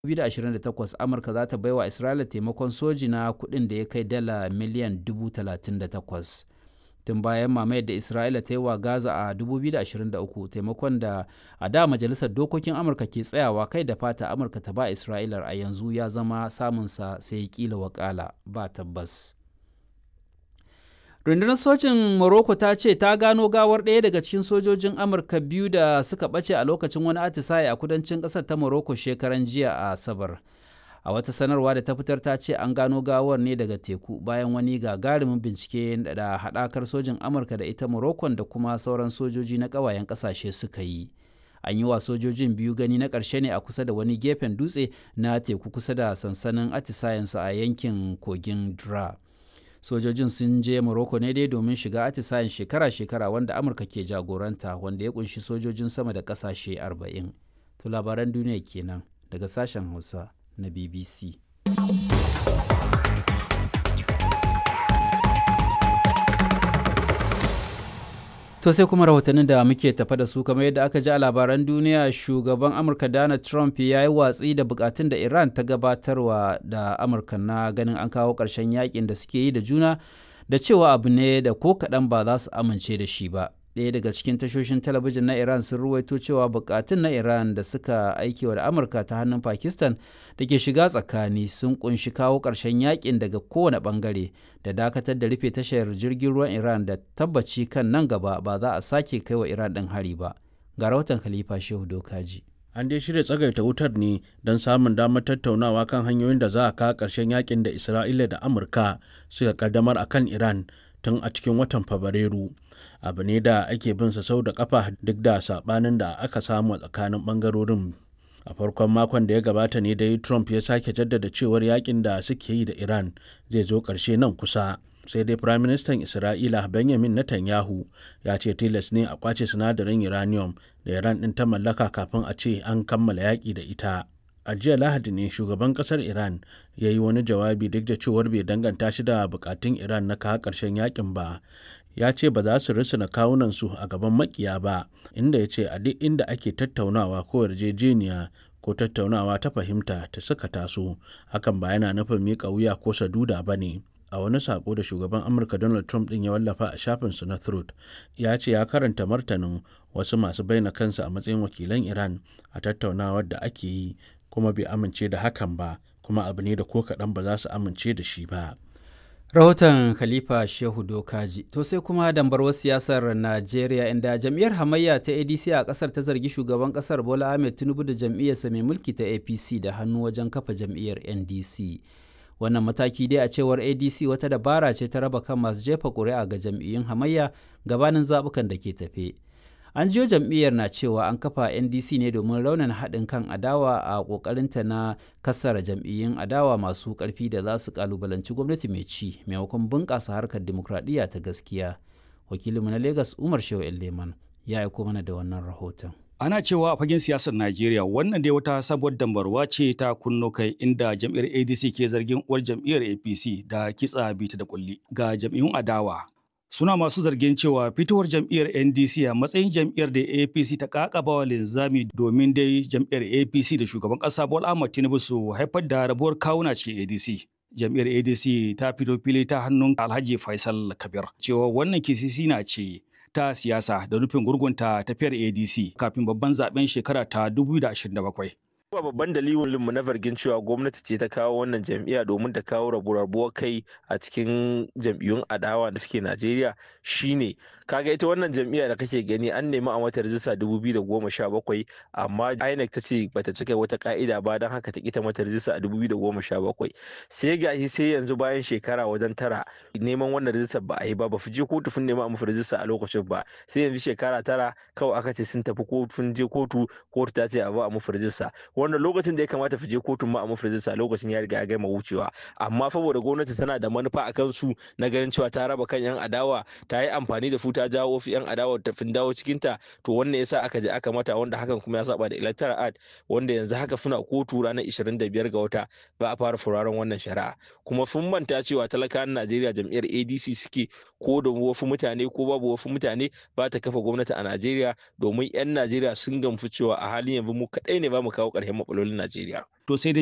2028 amurka za ta baiwa isra'ila taimakon soji na kudin da ya kai dala miliyan 38 tun bayan mamayar da isra'ila ta yi wa gaza a 2023 taimakon da a da majalisar dokokin amurka ke tsayawa kai da fata amurka ta ba isra'ila a yanzu ya zama samunsa sai kila wakala ba tabbas rundunar sojin morocco ta ce ta gano gawar ɗaya daga cikin sojojin amurka biyu da suka ɓace a lokacin wani atisaye a kudancin ƙasar ta morocco shekaran jiya a asabar a wata sanarwa da ta fitar ta ce an gano gawar ne daga teku bayan wani gagarumin bincike da haɗakar sojin amurka da ita morocco da kuma sauran sojoji na ƙawayen ƙasashe suka yi an yi wa sojojin biyu gani na ƙarshe ne a kusa da wani gefen dutse na teku kusa da sansanin atisayensu a yankin kogin dra sojojin sun je morocco ne dai domin shiga atisayen shekara-shekara wanda amurka ke jagoranta wanda ya kunshi sojojin sama da kasashe 40 to labaran duniya kenan daga sashen hausa na bbc To sai kuma rahotannin da muke tafa da su kamar yadda aka ji a labaran duniya shugaban Amurka Donald Trump ya yi watsi da bukatun da Iran ta gabatarwa da Amurka na ganin an kawo ƙarshen yakin da suke yi da juna da cewa abu ne da ko kaɗan ba za su amince da shi ba. Ɗaya daga cikin tashoshin talabijin na Iran sun ruwaito cewa bukatun na Iran da suka aiki wa da Amurka ta hannun Pakistan da ke shiga tsakani sun kunshi kawo ƙarshen yakin daga kowane ɓangare da dakatar da rufe tashar jirgin ruwan Iran da tabbaci kan nan gaba ba za a sake kai wa Iran ɗin hari ba. Ga rahoton Khalifa Shehu Dokaji. An dai shirya tsagaita wutar ne don samun damar tattaunawa kan hanyoyin da za a kawo ƙarshen yakin da Isra'ila da Amurka suka kaddamar a kan Iran tun a cikin watan Fabrairu. Abu ne da ake bin sa sau da kafa duk da saɓanin da aka samu a tsakanin ɓangarorin a farkon makon da ya gabata ne dai trump ya sake jaddada cewar yakin da suke yi da iran zai zo ƙarshe nan kusa sai dai firaministan isra'ila benjamin netanyahu ya ce tilas ne a kwace sinadarin uranium da iran ɗin ta mallaka kafin a ce an kammala yaƙi da ita a jiya lahadi ne shugaban ƙasar iran ya yi wani jawabi duk da cewar bai danganta shi da bukatun iran na kawo ƙarshen yakin ba ya ce ba za su risina kawunansu a gaban makiya ba inda ya ce a duk inda ake tattaunawa ko yarjejeniya ko tattaunawa ta fahimta ta suka taso hakan ba yana nufin miƙa wuya ko saduda ba ne a wani sako da shugaban amurka donald trump din ya wallafa a shafinsu na truth ya ce ya karanta martanin wasu masu baina kansu a matsayin wakilan iran a tattaunawar da ake yi kuma bai amince da hakan ba kuma abu ne da ko kaɗan ba za su amince da shi ba rahoton khalifa shehu dokaji to sai kuma dambarwar siyasar najeriya inda jam'iyyar hamayya ta adc a kasar ta zargi shugaban kasar bola ahmed tinubu da jam'iyyarsa mai mulki ta apc da hannu wajen kafa jam'iyyar ndc wannan mataki dai a cewar adc wata dabara ce ta raba kan masu jefa ƙuri'a ga jam'iyyun hamayya gabanin zaɓukan da ke tafe an jiyo jam'iyyar na cewa an kafa ndc ne domin raunin haɗin kan adawa a ƙoƙarinta na kassara jam'iyyun adawa masu ƙarfi da za su ƙalubalanci gwamnati mai ci maimakon bunƙasa harkar dimokuraɗiyya ta gaskiya wakilinmu na lagos umar shehu leman ya aiko mana da wannan rahoton Ana cewa a fagen siyasar Najeriya wannan dai wata sabuwar dambarwa ce ta kunno kai inda jam'iyyar ADC ke zargin uwar jam'iyyar APC da kitsa bita da kulli ga jam'iyyun adawa. Suna masu zargin cewa fitowar jam'iyyar NDC a matsayin jam'iyyar da APC ta kakaba wa linzami domin dai jam'iyyar APC da shugaban ƙasa Bola Ahmed Tinubu su haifar da rabuwar kawuna cikin ADC. Jam'iyyar ADC ta fito fili ta hannun Alhaji Faisal Kabir cewa wannan kisisi na ce ta siyasa da nufin gurgunta tafiyar ADC kafin babban zaben shekara ta 2027. Kuma babban dalilin mu na zargin cewa gwamnati ce ta kawo wannan jam'iyya domin ta kawo rabu-rabuwar kai a cikin jam'iyyun adawa da suke Najeriya shine kaga ita wannan jam'iyya da kake gani an nemi a mata rijista 2017 amma INEC ta ce bata cika wata ka'ida ba don haka ta kita mata rijista a 2017 sai gashi sai yanzu bayan shekara wajen tara neman wannan rijistar ba a yi ba ba je kotu sun nema a musu rijista a lokacin ba sai yanzu shekara tara kawai aka ce sun tafi kotu sun je kotu kotu ta ce a ba a musu rijista wanda lokacin da ya kamata fi je kotun ma a musu rijista lokacin ya riga ya gama wucewa amma saboda gwamnati tana da manufa a kansu na ganin cewa ta raba kan yan adawa ta yi amfani da su ta jawo wasu yan adawa ta fin dawo cikin ta to wannan yasa aka je aka mata wanda hakan kuma ya saba da electoral act wanda yanzu haka suna kotu ranar 25 ga wata ba a fara furaren wannan shari'a kuma sun manta cewa talakawan Najeriya jam'iyyar ADC suke ko da wasu mutane ko babu wasu mutane ba ta kafa gwamnati a Najeriya domin 'yan Najeriya sun gamsu cewa a halin yanzu mu kaɗai ne ba mu kawo ƙarshen shahi matsalolin Najeriya. To sai dai